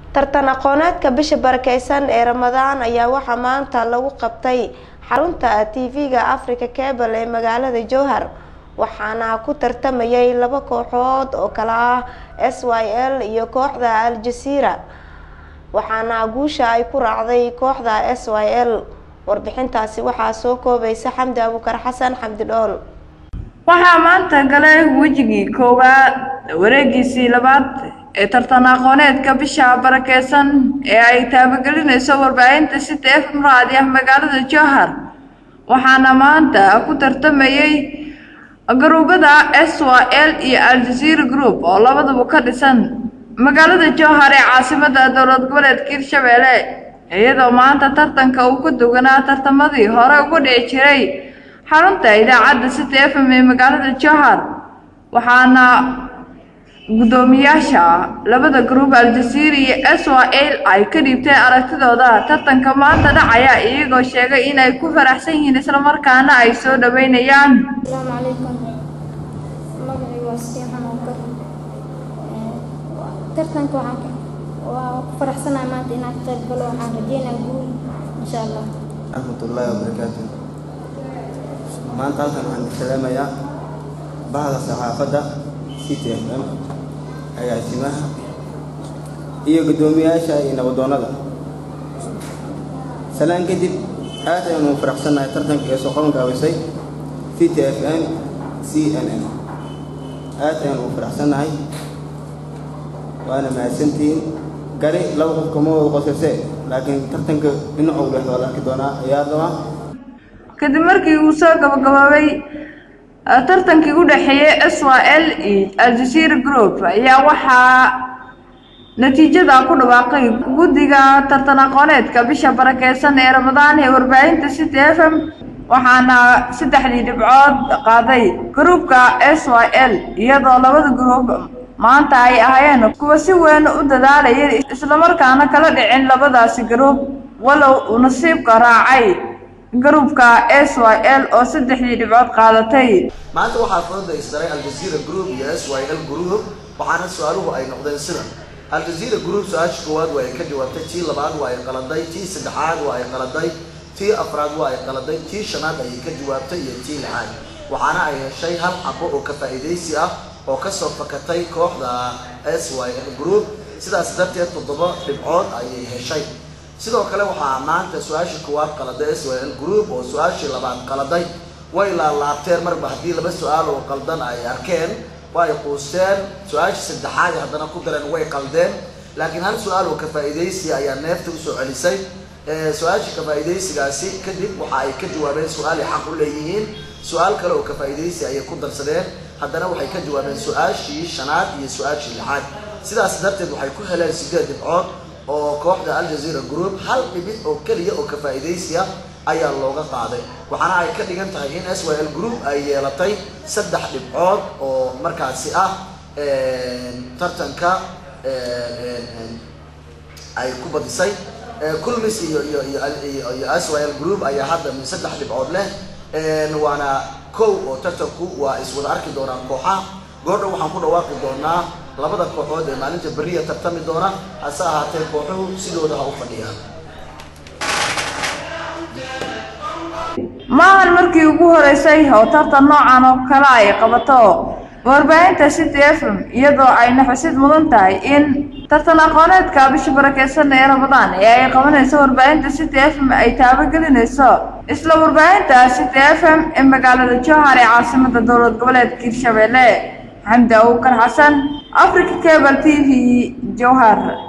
tartan aqooneedka bisha barakeysan ee ramadaan ayaa waxaa maanta lagu qabtay xarunta tv-ga africa cable ee magaalada jowhar waxaana ku tartamayay laba kooxood oo kale ah s y l iyo kooxda al-jasiira waxaana guusha ay ku raacday kooxda s y l warbixintaasi waxaa soo koobaysa xamdi abukar xasan xamdi dhool waxaa maanta galay wejigii koowaad wareegiisii labaad ee tartan aqooneedka bisha barakeysan ee ay taabagelinayso warbaahinta city fm raadiah magaalada jowhar waxaana maanta ku tartamayay garuubada s y l iyo al-jazeera group oo labaduba ka dhisan magaalada jowhar ee caasimada dowlad goboleedka hirshabeelle iyadoo maanta tartanka uu ka duganaa tartamadii hore uga dhici jiray xarunta idaacadda city f m ee magaalada jowhar waxaana guddoomiyaasha labada gruub al-jazeera iyo s y l ay ka dhiibteen aragtidooda tartanka maanta dhacaya iyagoo sheegay inay ku faraxsan yihiin islamarkaana ay soo dhaweynayaan asalaamu calaykum magacii waa siixan oo kar tartanka waxaan ka waa ku faraxsanahay maanta inaan ka qayb galo waxaan rajeynaa guul insha allah raxmatullaahi wabarakaatu maanta halkan waxaan ka salaamayaa bahda saxaafadda city f m agaasimaha iyo guddoomiyaasha iyo nabadoonnada salaan kadib aad ayanu faraxsannahay tartanka ee soo qaban gaabisay city f m c n n aad ayanu u faraxsannahay waana mahadsantihiin gari laba qof kama wada qosase laakiin tartanka dhinacu leh waa la arki doonaa ayaa rabaa kadib markii uu soo gabagaboobay tartankii u dhexeeyey s y l iyo al-jazeera group ayaa waxaa natiijada ku dhawaaqay guddiga tartan aqooneedka bisha barakeysan ee ramadaan ee warbaahinta city f m waxaana saddexdii dhibcood qaaday gruubka s y l iyadoo labada gruub maanta ay ahaayeen kuwa si weyn u dadaalaya islamarkaana kala dhicin labadaasi gruub walow uu nasiibka raacay gruubka s y l oo saddexdii dhibcood qaadatay maanta waxaa fooda isdaray al-jazeera group iyo s y l group waxaana su-aaluhu ay noqdeen sida al-jazeera group su-aasha koowaad waa ay ka jawaabtay tii labaad waa ay qaladay tii saddexaad waa ay qaladay tii afraad waa ay qaladay tii shanaad ayay ka jawaabtay iyo tii lixaad waxaana ay heshay hal xabo oo ka faa'iidaysi ah oo kasoo fakatay kooxda s y l group sidaas darteed toddoba dhibcood ayay heshay sidoo kale waxaa maanta su-aashii koowaad qaladay s y l group oo su-aashii labaad qaladay way laalaabteen marba haddii laba su-aal oo qaldan ay arkeen way quusteen su-aashii saddexaad haddana ku dareen way qaldeen laakiin hal su-aal oo ka faa'iidaysi ayaa neefta usoo celisay su-aashii ka faa'iidaysigaasi kadib waxa ay ka jawaabeen su-aal ay xaq u leeyihiin su-aal kale oo ka faa'iidaysi ayay ku darsadeen haddana waxay ka jawaabeen su-aashii shanaad iyo su-aashii lixaad sidaas darteed waxay ku heleen sideed dhibcood oo kooxda al-jazeera group hal dhibid oo keliya oo ka faa'iidaysiya ayaa looga qaaday waxaana ay ka dhigan tahay in s y l group ay yeelatay saddex dhibcood oo markaasi ah tartanka ay ku badisay kulmis iyo iyo iyo iyo s y l group ayaa hadda min saddex dhibcood leh waana kow oo tartanku waa iswada arki doonaan kooxaha goordhow waxaan ku dhawaaqi doonaa labada kooxood ee maalinta beriya tartami doona hase ahaatee kooxuhu sidooda ha u fadhiyaan maahan markii ugu horeysay oo tartan noocan oo kale ay qabato warbaahinta city f m iyadoo ayna xusid mudan tahay in tartan aqooneedka bisha barakeysan ee ramadaan ee ay qabanayso warbaahinta city f m ay taabagelinayso isla warbaahinta city f m ee magaalada jowhar ee caasimada dowlad goboleedka hirshabeelle xamdi abukar xasan africa cable t v jowhar